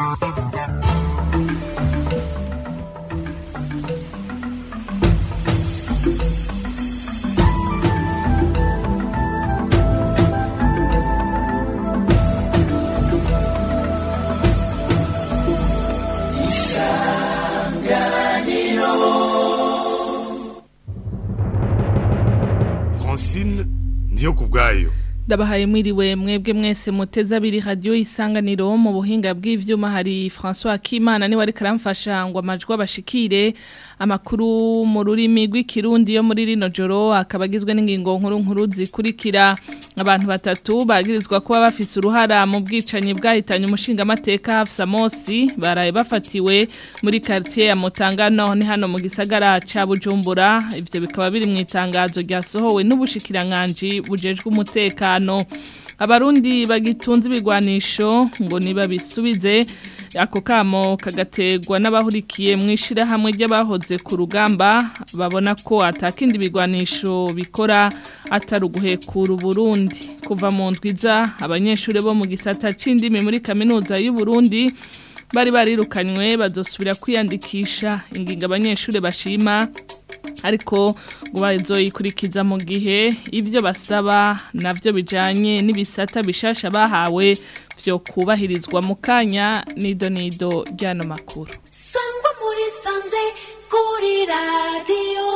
francine ndiyo ku bwayo Ndabahaye mwiriwe mwebwe mwese muteza abiri radio isanganiro mu buhinga bw'ivyuma hari François Kimana ni wari karamfasha ngo amajwi abashikire amakuru mu rurimi rw'ikirundi yo muri rino joro akabagizwe n'ingingo nkuru nkuru zikurikira abantu batatu bagirizwa kuba bafise uruhara mu bwicanyi bwahitanye umushinga amateka Hafsa Mosi baraye bafatiwe muri quartier ya Mutangano ni hano mu gisagara ca Bujumbura ivyo bikaba biri mu itangazo ryasohowe n'ubushikiranganje bujejwe umutekano abarundi bagitunze ibigwanisho ngo niba bisubize ako kamo kagategwa n'abahurikiye mu ishyirahamwe ry'abahoze ku rugamba babona ko atakindi bigwanisho bikora atari uguhekura uburundi kuva mu ndwiza abanyeshuri bo mu gisata c'indimi muri kaminuza y'uburundi bari barirukanywe bazosubira kwiyandikisha ingingo abanyeshuri bashima ariko ngo bazoyikurikiza mu gihe ibyo basaba navyo bijanye n'ibisata bishasha bahawe vyo kubahirizwa mu kanya nido nido ryano makuru sangwa muri sanze kuri radiyo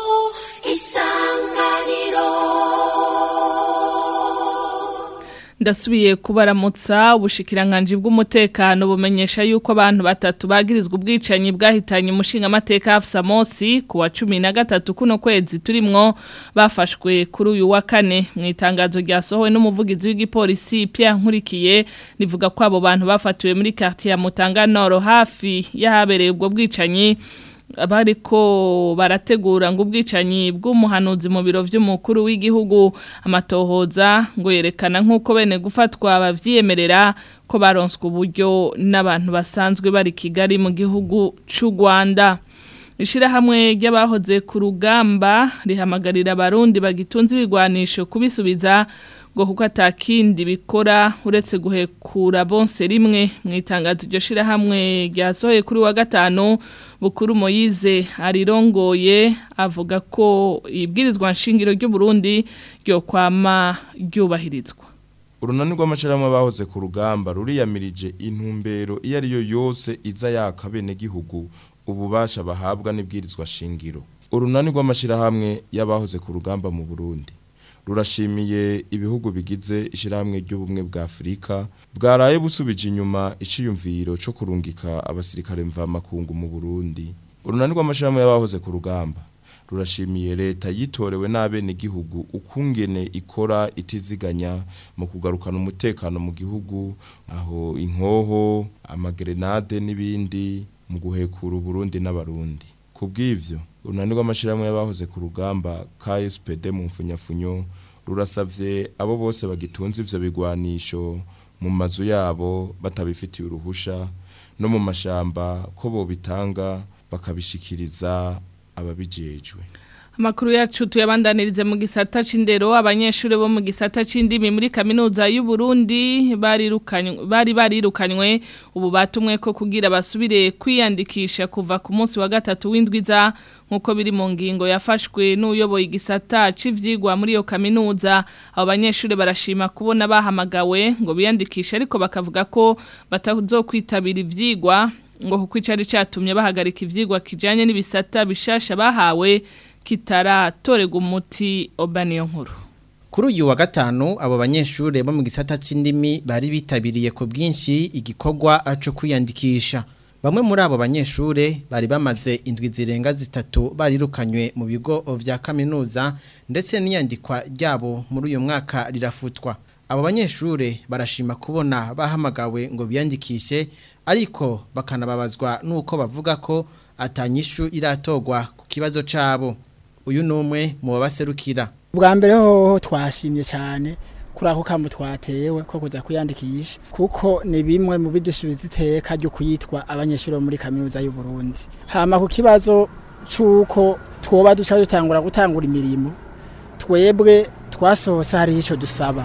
isanganiro ndasubiye kubaramutsa ubushikiranganje bw'umutekano bumenyesha yuko abantu batatu bagirizwa ubwicanyi bwahitanye umushinga amateka Hafsa Mosi ku wa 13 kuno kwezi turimwo bafashwe kuri uyu wa kane mu itangazo ryasohowe n'umuvugizi w'igipolisi Pierre Nkurikiye rivuga ko abo bantu bafatiwe muri quartier ya Mutanga Nord hafi yahabereye ubwo bwicanyi abariko barategura ngo ubwicanyi bw'umuhanuzi mu biro vy'umukuru w'igihugu amatohoza ngo yerekana nk'uko bene gufatwa bavyiyemerera ko baronswe uburyo n'abantu basanzwe bari Kigali mu gihugu c'u Rwanda Ishirahamwe ry'abahoze ku rugamba rihamagarira abarundi bagitunze ibigwanisho kubisubiza ngo kuko atakindi bikora uretse guhekura bonse rimwe mu itangazo iryo shirahamwe ryasohoye kuri wa gatanu bukuru Moyize arirongoye avuga ko ibwirizwa nshingiro ry'u Burundi ryo kwama ryubahirizwa urunani rw'amashirahamwe bahoze ku rugamba ruriyamirije intumbero iyo ari yo yose iza yaka bene gihugu ububasha bahabwa n'ibwirizwa shingiro urunani rw'amashirahamwe y'abahoze ku rugamba mu Burundi rurashimiye ibihugu bigize ishyirahamwe ry'ubumwe bwa Afurika bwaraye busubije inyuma iciyumviro cyo kurungika abasirikare mvamakungu mu Burundi urunani rw'amashirahamwe y'abahoze ku rugamba rurashimiye leta yitorewe n'abene gihugu ukungene ikora itiziganya mu kugarukana umutekano mu gihugu aho inkoho amagrenade n'ibindi mu guhekura Burundi n'abarundi kubw'ivyo urunani rw'amashirahamwe y'abahoze ku rugamba KSPD mu mfunyafunyo rurasavye abo bose bagitunze ivyo bigwanisho mu mazu yabo batabifitiye uruhusha no mu mashamba ko bobitanga bakabishikiriza ababijejwe Amakuru yacu tuyabandanirize mu gisata c'indero abanyeshuri bo mu gisata c'indimi muri kaminuza y'u Burundi barirukanywe bari barirukanywe ubu batumwe ko kugira basubire kwiyandikisha kuva ku munsi wa gatatu w'indwiza nkuko biri mu ngingo yafashwe n'uyoboye igisata c'ivyigwa muri iyo kaminuza abo banyeshuri barashima kubona bahamagawe ngo biyandikishe ariko bakavuga ko batazokwitabira ivyigwa ngo kuko icari catumye bahagarika ivyigwa kijanye n'ibisata bishasha bahawe kitaratorega umuti obaniyo nkuru Kuri uyu wa gatanu abo banyeshure bo mu gisata c'indimi bari bitabiriye ku bwinshi igikorwa cyo kwiyandikisha. Bamwe muri abo banyeshure bari bamaze indwi zirenga zitatu barirukanywe mu bigo vya kaminuza ndetse n'iyandikwa ryabo muri uyu mwaka rirafutwa. Abo banyeshure barashima kubona bahamagawe ngo biyandikishe ariko bakanababazwa nuko bavuga ko atanyishu iratogwa ku kibazo cabo. Uyu numwe mu babaserukira. bwa mbere hoho twashimye cyane kuri ako kamo twatewe ko kuza kwiyandikisha kuko ni bimwe mu bidusubiza iteka ryo kuyitwa abanyeshuri bo muri kaminuza y'u Burundi hama ku kibazo c'uko twoba duca dutangura gutangura imirimo twebwe twasohotse hari ico dusaba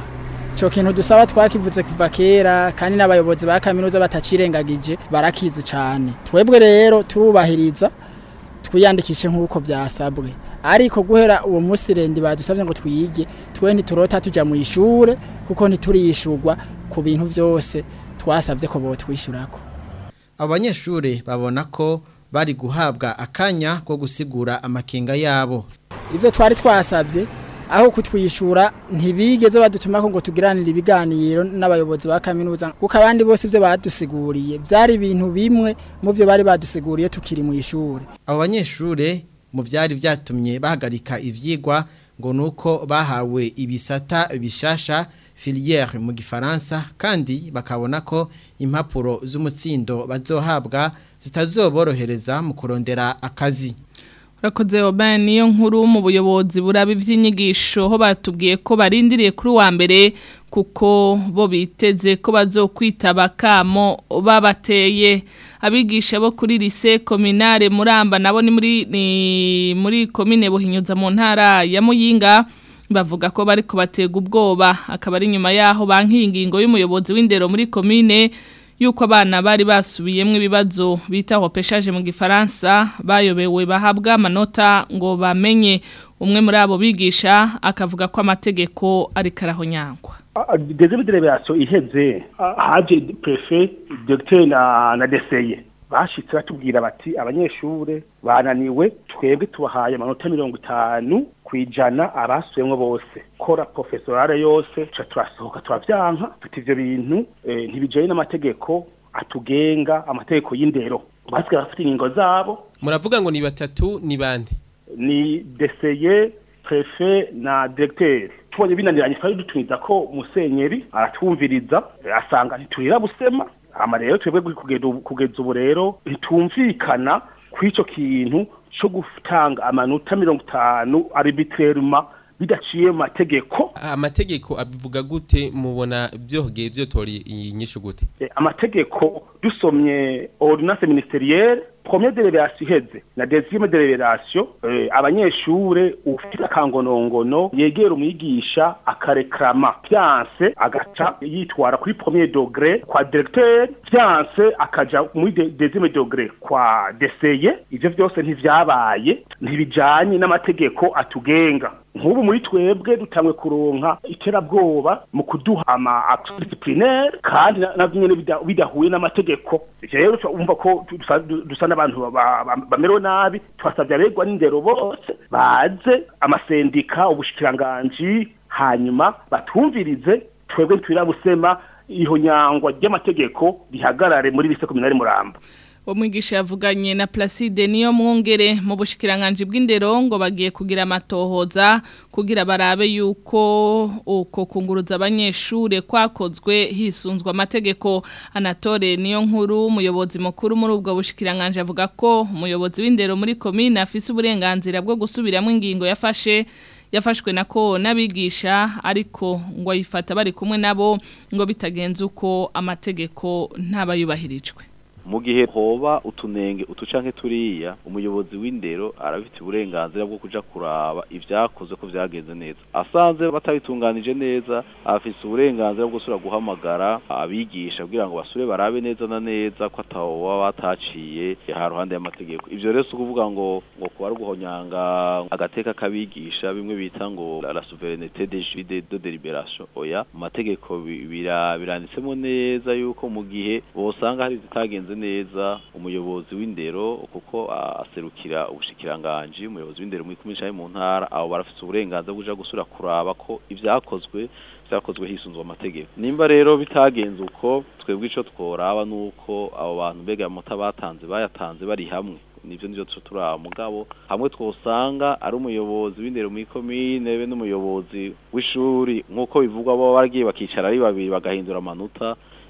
ico kintu dusaba twakivuze kuva kera kandi n'abayobozi ba kaminuza batacirengagije barakizi cane twebwe rero turubahiriza twiyandikishe nk'uko byasabwe ariko guhera uwo munsi rendi badusabye ngo twige twe ntiturota tujya mu ishure kuko ntituriyishurwa ku bintu byose twasabye ko botwishyurako abo banyeshure babona ko bari guhabwa akanya ko gusigura amakenga yabo ivyo twari twasabye aho kutwishura ntibigeze badutuma ko ngo tugiranire ibiganiro n'abayobozi ba kaminuza kuko abandi bose ivyo badusiguriye byari ibintu bimwe mu byo bari badusiguriye tukiri mu ishure abo banyeshure mu byari byatumye bahagarika ivyigwa ngo nuko bahawe ibisata bishasha filière mu gifaransa kandi bakabona ko impapuro z'umutsindo bazohabwa zitazoborohereza mu kurondera akazi Urakoze Oban niyo nkuru mu buyobozi buraba ivy'inyigisho ho batubwiye ko barindiriye kuri wa mbere kuko bo biteze ko bazokwitaba kamo babateye abigisha bo kuri lycée communale Muramba nabo ni muri ni muri commune Buhinyuza mu ntara ya Muyinga bavuga ko bari kubatega ubwoba akaba ari nyuma yaho bankingingo y'umuyobozi w'indero muri commune yuko abana bari basubiyemwe ibibazo bita hopeshaje mu gifaransa bayobewe bahabwa amanota ngo bamenye umwe muri abo bigisha akavuga ko amategeko ari karahonyangwa dezebe delegation iheze haje prefe docteur na na deseye bashitse batubwira bati abanyeshure bananiwe twebwe tubahaye amanota mirongo itanu kwijana abasuyemwo bose kora professorale yose ca turasohoka turavyanka tuti ivyo bintu eh, ntibijanye n'amategeko atugenga amategeko y'indero basigaye bafite ingingo zabo muravuga ngo ni batatu ni bande ni deseye prefe na directeur tubonye binaniranye twari dutumiza ko musenyeri aratwumviriza asanga ntiturira busema ama rero twebwe kugeza ubu rero ntitumvikana kw'ico kintu co gutanga amanota mirongo itanu arbitrairement bidaciye mu mategeko amategeko abivuga gute mubona byohogeye byotora iyi nyishu gute Eh, amategeko dusomye ordonnance ministerielle première délibération iheze na deuxième délibération eh, abanyeshure ufite akangonongono yegera umwigisha akarekrama vyanse agaca yitwara kuri premier degré kwa directeur vyanse akaja muri de- deuxième degré kwa deseye ivyo vyose ntivyabaye ntibijanye n'amategeko atugenga nk'ubu muri twebwe dutangwe kuronka iterabwoba mu kuduha ama action disciplinaire kandi na- navyo nyene bida- bidahuye n'amategeko ivyo rero umva ko dusa- dusa n'abantu ba- ba- bamerewe nabi twasavye abegwa n'indero bose baze amasendika ubushikiranganji hanyuma batumvirize twebwe ntitwirabusema ihonyangwa ry'amategeko rihagarare muri lise kominari muramba Umwigisha yavuganye na Placide niyo mwongere mu bushikiranganje bw'indero ngo bagiye kugira amatohoza kugira barabe yuko uko kunguruza abanyeshure kwakozwe hisunzwe amategeko Anatole niyo nkuru umuyobozi mukuru muri ubwo bushikiranganje avuga ko umuyobozi w'indero muri commune afise uburenganzira bwo gusubiramo ingingo yafashe yafashwe nako n'abigisha ariko ngo ayifata bari kumwe nabo ngo bitagenze uko amategeko ntabayubahirijwe mu gihe hoba utunenge utu canke turiya umuyobozi w'indero arabifite uburenganzira bwo kuja kuraba ivyakoze ko vyagenze neza asanze batabitunganije neza afise uburenganzira bwo gusubira guhamagara abigisha kugira ngo basure barabe neza na neza ko ataho baba bataciye ha ruhande y'amategeko ivyo rero si ukuvuga ngo ngo kuba ari uguhonyanga agateka k'abigisha bimwe bita ngo la souveraineté des juges de de délibération oya mu mategeko bi- bira- biranditsemo neza yuko mu gihe bosanga hari zitagenze neza umuyobozi w'indero kuko ah, aserukira ubushikiranganji umuyobozi w'indero muri kumwe canke mu ntara abo barafise uburenganzira bwo kuja gusura kuraba ko ivyakozwe vyakozwe hisunzwe amategeko nimba rero bitagenze uko twebwe ico tworaba nuko abo bantu mbega amata batanze bayatanze bari hamwe nivyo nivyo tuca turaba mugabo hamwe twosanga ari umuyobozi w'indero muri komine be n'umuyobozi w'ishuri nk'uko bivugwa bo baragiye bakicara ari babiri bagahindura amanota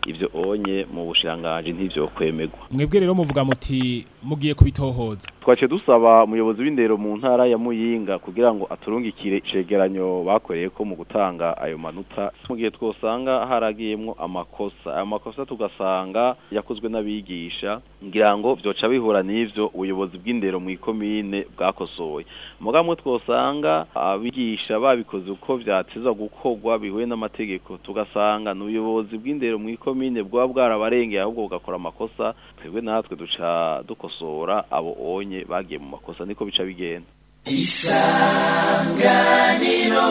ivyo onye mu bushiranganje ntivyo kwemegwa mwebwe rero muvuga muti mugiye kubitohoza twace dusaba umuyobozi w'indero mu ntara ya Muyinga kugira ngo aturungikire icegeranyo bakoreye ko mu gutanga ayo manota mu gihe twosanga haragiyemwo amakosa ayo makosa tugasanga yakozwe n'abigisha ngira ngo vyoca bihura n'ivyo ubuyobozi bw'indero mu ikomine bwakosoye mugamwe twosanga abigisha babikoze uko vyatezwa gukorwa bihuye n'amategeko tugasanga n'ubuyobozi bw'indero mu ikomine bwaba bwarabarengeye ahubwo bugakora amakosa twebwe natwe duca dukosora abo onye bagiye mu makosa niko bica bigenda isanganiro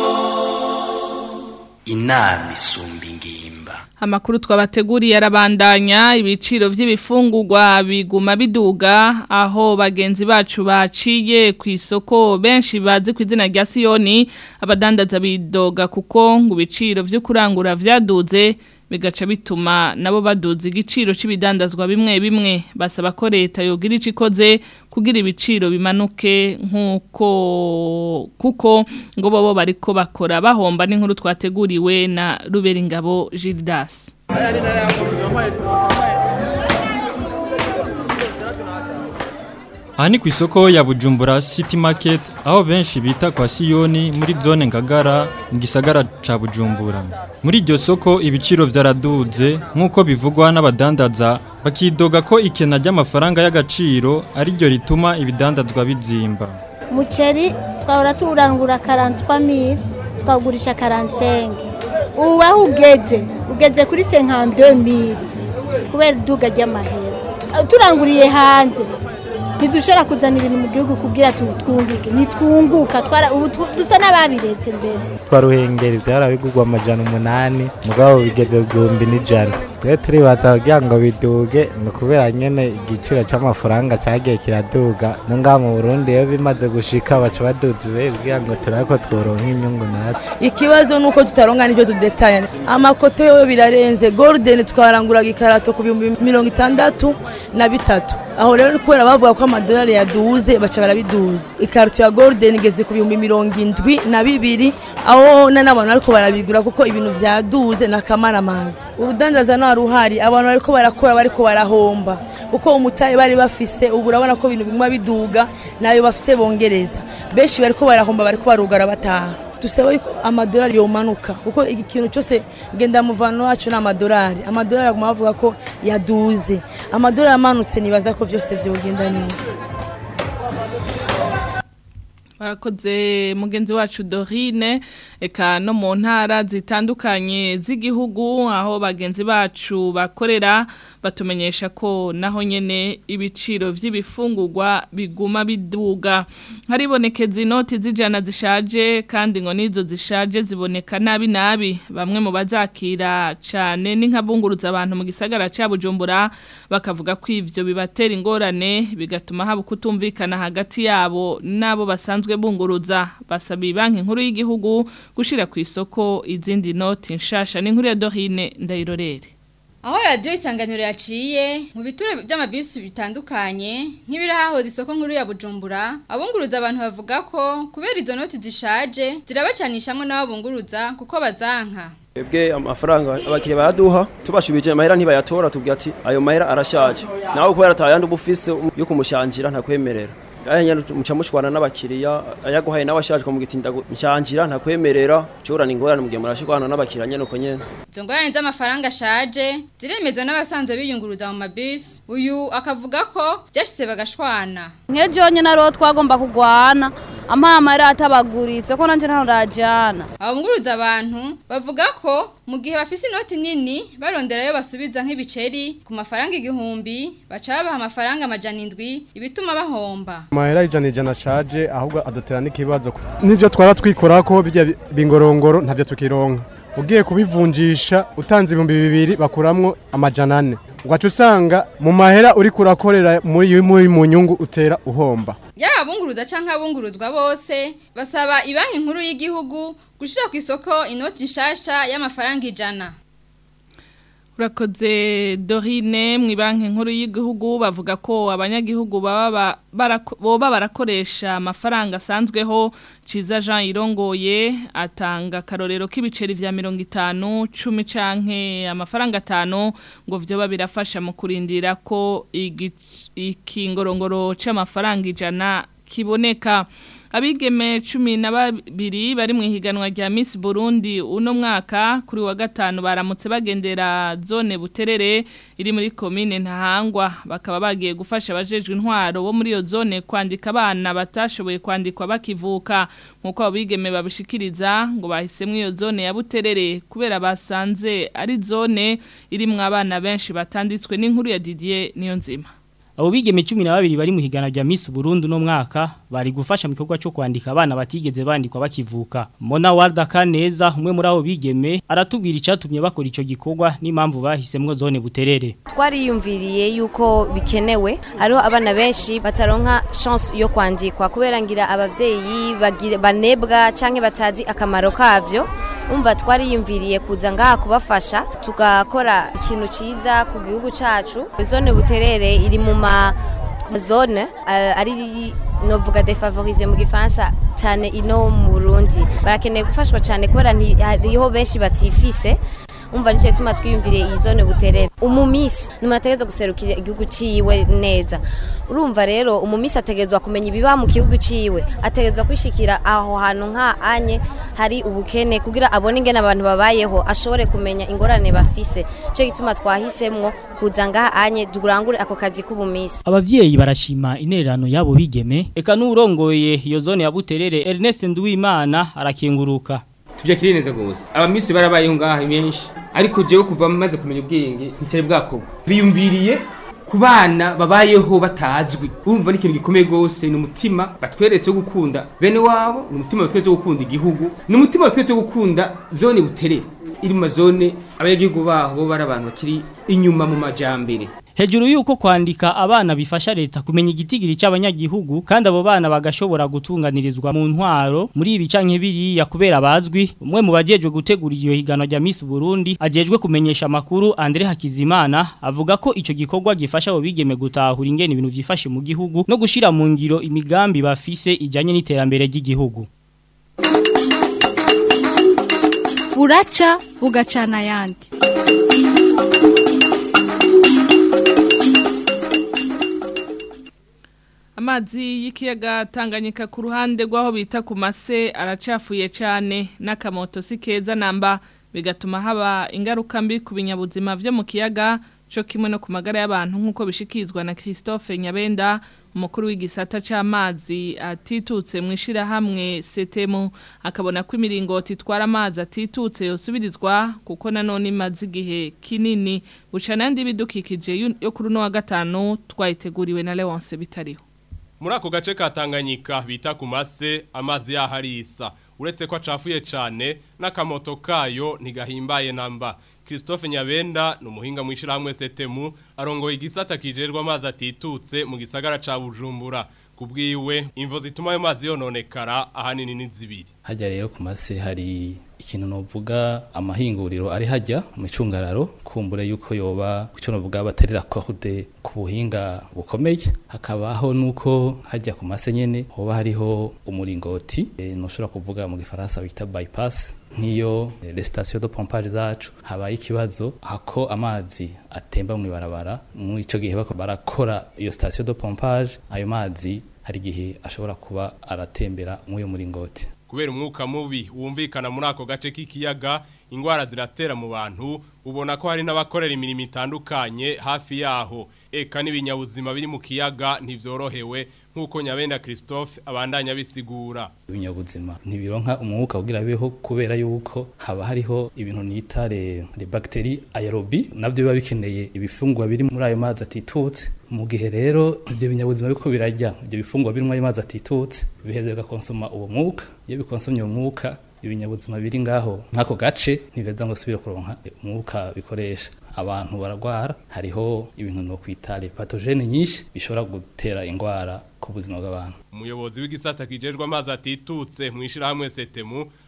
inama isumba ingimba Amakuru twabateguriye arabandanya ibiciro vy'ibifungurwa biguma biduga aho bagenzi bacu baciye ku isoko benshi bazi ku izina rya Siyoni abadandaza bidoga kuko ngo ibiciro vyo kurangura vyaduze bigaca bituma nabo baduza igiciro c'ibidandazwa bimwe bimwe basaba ko leta yogira ico ikoze kugira ibiciro bimanuke nkuko kuko ngo bobo bariko bakora bahomba n'inkuru twateguriwe na Ruberingabo Gildas Aha ni ku isoko ya Bujumbura City Market aho benshi bita kwa Siyoni muri zone Ngagara mu gisagara ca Bujumbura. Muri iryo soko ibiciro vyaraduze nk'uko bivugwa n'abadandaza bakidoga ko ikena ry'amafaranga y'agaciro ari ryo rituma ibidandazwa bizimba. Muceri twahora turangura 43000 twagurisha 45 ubu aho ugeze ugeze kuri 52000 kubera iduga ry'amahera turanguriye hanze ntidushobora kuzana ibintu mu gihugu kugira twunguke ntitwunguka ubu dusa n'ababiretse mbere twaruhengeri byarabigurwa amajana umunani mugabo bigeze igihumbi n'ijana twe turibaza kugira ngo biduge ni ukubera nyine igiciro cy'amafaranga cyagiye kiraduga no ngaha mu burundi iyo bimaze gushika baca baduza ibe kugira ngo turabe ko tworonka inyungu natwe ikibazo ni uko tutaronka n'ibyo tudetanya amakoto yo birarenze golden twaranguraga ikarato ku bihumbi mirongo itandatu na bitatu aho rero kubera bavuga ko amadolari yaduze baca barabiduza ikarito ya golden igeze ku bihumbi mirongo indwi na bibiri aho n'abantu ariko barabigura kuko ibintu vyaduze n'akamaramazi urudandaza nta ruhari abantu bariko barakora bariko barahomba kuko umutahe bari bafise ubu urabona ko ibintu biguma biduga nayo bafise bongereza benshi bariko barahomba bariko barugara bataha dusaba yuko amadolari yomanuka kuko ikintu cyose ngenda muvano wacu ni amadolari amadolari aguma bavuga ko yaduze amadolari amanutse nibaza ko byose vyogenda neza barakoze mugenzi wacu Dorine eka no mu ntara zitandukanye z'igihugu aho bagenzi bacu bakorera batumenyesha ko naho nyene ibiciro vy'ibifungurwa biguma biduga haribonekeza inoti z'ijana zishaje kandi ngo nizo zishaje ziboneka nabi nabi bamwe mu bazakira cane n'inkabunguruza abantu mu gisagara ca Bujumbura bakavuga ko ivyo bibatera ingorane bigatuma haba kutumvikana hagati yabo nabo basanzwe bunguruza basaba banki nkuru y'igihugu gushira ku isoko izindi noti nshasha n'inkuru ya Dorine ndayirorere aho radiyo isanganiro yaciye mu bituro by'amabisi bitandukanye nk'ibirahahoze isoko nkuru ya bujumbura abunguruza abantu bavuga ko kubera izo noti zishaje zirabacanishamo n'abo bunguruza kuko bazanka Ebwe amafaranga abakiriya baraduha tubashubije amahera ntibayatora tubwira ati ayo mahera arashaje nawe kubera atayandi ubufise yo kumushanjira ntakwemerera Aya muca mushwana n'abakiriya ayaguhaye n'abashaje ko mugitinda nshanjira ntakwemerera cyorana ingorane mugihe murashikwana n'abakiriya nyene uko nyene Izo ngorane z'amafaranga ashaje ziremezwa n'abasanzwe biyunguruza mu mabisi uyu akavuga ko byashyize bagashwana nk'ejo nyine ariho twagomba kugwana amama yari atabaguritse ko nanjye ntaho ndajyana abunguruza abantu bavuga ko mu gihe bafise inoti nini baronderayo basubiza nk'ibiceri ku mafaranga igihumbi baca babaha amafaranga amajana indwi ibituma bahomba amahera ijana ijana ashaje ahubwo adutera n'ikibazo n'ibyo twara twikora ko bijya bingorongoro ntabyo tukironka ugiye kubivunjisha utanze ibihumbi bibiri bakuramwo amajana ane ugaca usanga mu mahera uri kurakorera muri mu nyungu utera uhomba yaba abunguruza cyangwa abunguruzwa bose basaba ibanki nkuru y'igihugu gushyira ku isoko inoti nshasha y'amafaranga ijana Urakoze Dorine mu banki nkuru y'igihugu bavuga ko abanyagihugu baba barako- boba barakoresha amafaranga asanzweho Ciza Jean Irongoye atanga karorero k'ibiceri vya 50 10 canke amafaranga atanu ngo vyoba birafasha mu kurindira ko igic- ikingorongoro c'amafaranga ijana kiboneka abigeme cumi na babiri bari mu ihiganwa rya Miss Burundi uno mwaka kuri wa gatanu baramutse bagendera zone buterere iri muri komine ntahangwa bakaba bagiye gufasha abajejwe intwaro bo muri iyo zone kwandika abana batashoboye kwandikwa bakivuka nkuko abo bigeme babishikiriza ngo bahisemo iyo zone ya buterere kubera basanze ari zone irimwo abana benshi batanditswe n'inkuru ya Didier niyo nzima Abo bigeme 12 bari mu higana rya Miss Burundi no mwaka bari gufasha mu gikorwa cyo kwandika abana batigeze bandikwa bakivuka. Mona Walda Kaneza umwe muri abo bigeme aratubwira icatumye bakora ico gikorwa n'impamvu bahisemwo zone buterere. twariyumviriye yuko bikenewe hariho abana benshi bataronka chance yo kwandikwa kubera ngira abavyeyi bagira- banebwa canke batazi akamaro kavyo umva twariyumviriye kuza ngaha kubafasha tugakora ikintu ciza ku gihugu cacu zone buterere iri mu ma zone uh, ari novuga defavorize mu gifaransa cyane ino mu Burundi barakeneye gufashwa cyane kubera nti- hariho benshi batifise umva nicyo gituma twiyumviriye iyi zone buterere umumisi ni umuntu ategerezwa guserukira igihugu ciwe neza urumva rero umumisi ategerezwa kumenya ibiba mu gihugu ciwe ategerezwa kwishikira aho hantu nka anye hari ubukene kugira abone ingene abantu babayeho ashobore kumenya ingorane bafise nicyo gituma twahisemwo kuza ngaha anye durangure ako kazi k'ubumisi Abavyeyi barashima intererano yabo bigeme eka n'urongoye iyo zone ya buterere Ernest Nduwimana arakenguruka. tuvyakiriye neza gose abamisi barabayeho ngaha benshi ariko jewe kuva maze kumenya ubwenge ntitari bwakorwa biyumviriye ku bana babayeho batazwi urumva ni ikintu gikomeye gose ni umutima batweretse wo gukunda bene wabo ni umutima batweretse wo gukunda igihugu ni umutima batweretse wo gukunda zone buterere iri mu mazone abanyagihugu baho bo bari abantu bakiri inyuma mu majambere Hejuru yuko kwandika abana bifasha leta kumenya igitigiri cy'abanyagihugu kandi abo bana bagashobora gutunganirizwa mu ntwaro muri ibi canke biriya kubera bazwi umwe mu bajejwe gutegura iyo higano rya Miss Burundi ajejwe kumenyesha amakuru Andre Hakizimana avuga ko ico gikorwa gifasha abo bigeme gutahura ingene ibintu vyifashe mu gihugu no gushira mu ngiro imigambi bafise ijanye n'iterambere ry'igihugu buraca bugacana ayandi Amazi y'ikiyaga Tanganyika ku ruhande rw'aho bita ku mase aracafuye cyane n'akamoto si keza namba bigatuma haba ingaruka mbi ku binyabuzima byo mu kiyaga cyo kimwe no ku magara y'abantu nk'uko bishikizwa na Christophe Nyabenda umukuru w'igisata c'amazi atitutse mu ishirahamwe setemu akabona ko imiringoti itwara amazi atitutse yosubirizwa kuko nanone imaze igihe kinini bucana ndi bidukikije yo kuri no wa gatanu twayiteguriwe na Leonce bitariho Muri ako gace ka Tanganyika bita ku mase amazi yaharisa uretse ko acafuye cyane n'akamoto kayo ntigahimbaye namba Christophe Nyabenda ni umuhinga mu ishyirahamwe setemu arongoye igisata kijerwa amazi atitutse mu gisagara ca Bujumbura kubwiwe imvo zituma ayo mazi yononekara ahanini ni zibiri hajya rero ku mase hari ikintu novuga amahinguriro ari hajya mu icungararo kumbure yuko yoba icyo novuga baterera corde ku buhinga bukomeye hakabaho nuko hajya ku mase nyene hoba hariho umuringoti e, noshobora kuvuga mu gifaransa bita bypass nk'iyo eh, les stations de pompage zacu habaye ikibazo hako amazi atemba mu ibarabara muri ico gihe bako barakora iyo station de pompage ayo mazi hari igihe ashobora kuba aratembera mw'uyo muringoti kubera umwuka mubi wumvikana muri ako gace k'ikiyaga ingwara ziratera mu bantu ubona ko hari n'abakorera imirimo itandukanye hafi yaho eka n'ibinyabuzima biri mu kiyaga ntivyorohewe nk'uko nyabenda Christophe abandanya bisigura ibinyabuzima ntibironka umwuka kugira bibeho kubera yuko haba hariho ibintu nita le, le bacteries aerobi navyo biba bikeneye ibifungwa biri muri ayo mazi atitutse mu gihe rero ibyo binyabuzima biko birajya ibyo bifungwa biri muri ayo mazi atitutse biheze bigakonsoma uwo mwuka iyo bikonsomye uwo mwuka ibinyabuzima biri ngaho nk'ako gace ntibeza ngo subire kuronka umwuka bikoresha abantu baragwara hariho ibintu no kwita le pathogene nyinshi bishobora gutera ingwara ku buzima bw'abantu umuyobozi w'igisata kijerwa amazi atitutse mu ishirahamwe setemu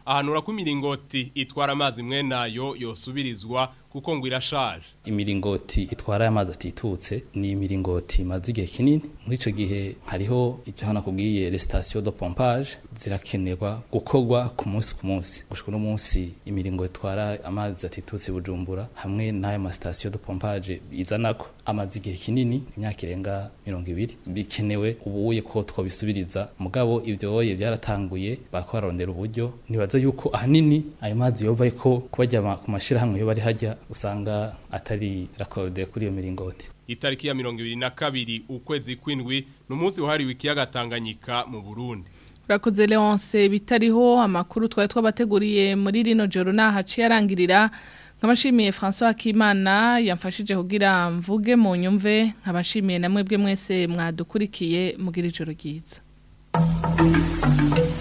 ahanura ko imiringoti itwara amazi mwe nayo yosubirizwa kuko ngo irashaje imiringoti itwara amazi atitutse ni imiringoti imaze igihe kinini muri icyo gihe hariho ibyo hano kubwiye resitasiyo do pompage zirakenerwa gukorwa ku munsi ku munsi gushika uno munsi imiringoti itwara amazi atitutse bujumbura hamwe n'ayo masitasiyo do pompage izanako amaze igihe kinini imyaka irenga mirongo ibiri bikenewe ubuye ko twabisubiriza mugabo ibyo oye byaratanguye bakorarondera uburyo nibaza yuko ahanini ayo mazi yova ko kubajya ku mashirahamwe yo bari hajya usanga atari rakode kuri iyo miringoti itariki ya mirongo ibiri na kabiri ukwezi kw'indwi ni umunsi wahariwe ikiyaga Tanganyika mu Burundi Urakoze Leonce bitariho amakuru twari twabateguriye muri rino joro nahaciye arangirira nkabashimiye François Akimana yamfashije kugira mvuge mu nyumve nkabashimiye namwe bwe mwese mwadukurikiye mugira ijoro ryiza